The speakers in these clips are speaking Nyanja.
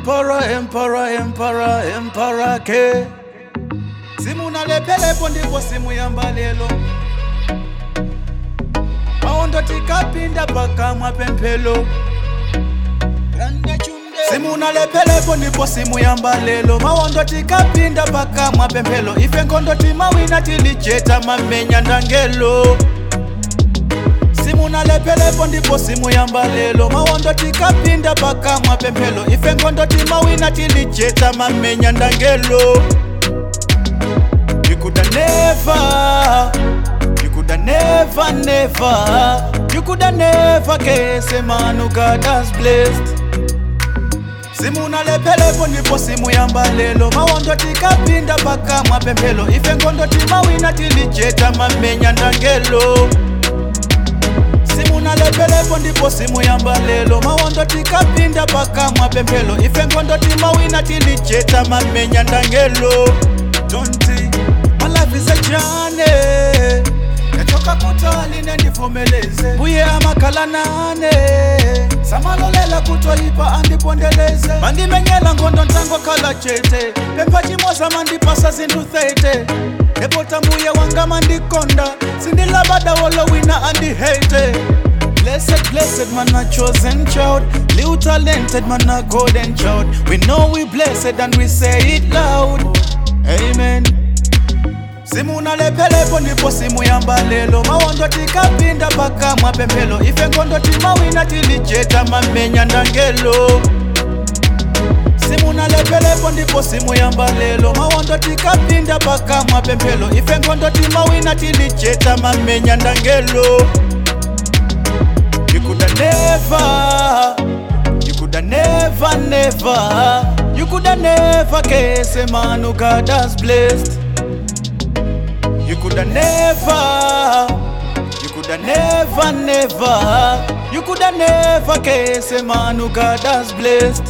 Emperor, emperor, emperor, emperor ke simu nalephelepo ndipo simu yamba lelo maondo tikapinda pakamwa pemphelo simu nalephelepo ndipo simu yamba lelo maondo tikapinda pakamwa pemphelo ife nkondo timawina tilijeta mamenya ndangelo simu nalephelepo ndipo simu yamba lelo mawondo tikapinda pakamwa pemphelo ife nkondo timawina tilijeta mamenya ndangelo You coulda never, you coulda never, never, you coulda never guess a man who God has blessed. Simu nalephelepo ndipo simu yamba lelo mawondo tikapinda pakamwa pemphelo ife nkondo timawina tilijeta mamenya ndangelo simu nalephelepo ndipo simu yamba lelo mawondo tikapinda pakamwa pemphelo ife nkondo timawina tilijeta mamenya ndangelo donti my life is a journey yatoka kutali nendivomeleze buye amakhala nane samalolela kutoyipa andipondeleze mandimenyela ngondo ntango khala chete pempha chimoza mandipasa zinthu thete epota mbuye wanga mandikonda sindilabada wolowina andihete Blessed, blessed man, a chosen child. Little talented man, a golden child. We know we blessed and we say it loud. Amen. simu nalephelepo ndipo simu yamba lelo mawondo tikapinda pakamwa pemphelo ife nkondo timawina tilijeta mamenya ndangelo simu nalephelepo ndipo simu yamba lelo mawondo tikapinda pakamwa pemphelo ife nkondo timawina tilijeta mamenya ndangelo You coulda never, you coulda never, never, you coulda never guess a man who God has blessed. You coulda never, you coulda never, never, you coulda never guess a man who God has blessed.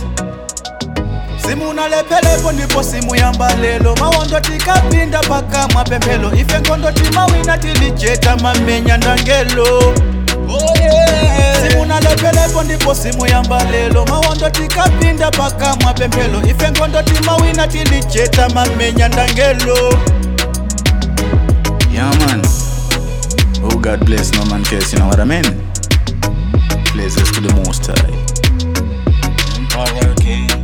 simu nalephelepo ndipo simu yamba lelo mawondo tikapinda pakamwa pemphelo ife nkondo timawina tilijeta mamenya ndangelo oh yeah. simu nalephelepo ndipo simu yamba lelo mawondo tikapinda pakamwa pemphelo ife nkondo timawina tilijeta mamenya ndangelo Yeah, man. Oh, God bless no man cares, you know what I mean? Blessings to the Most High. Emperor King.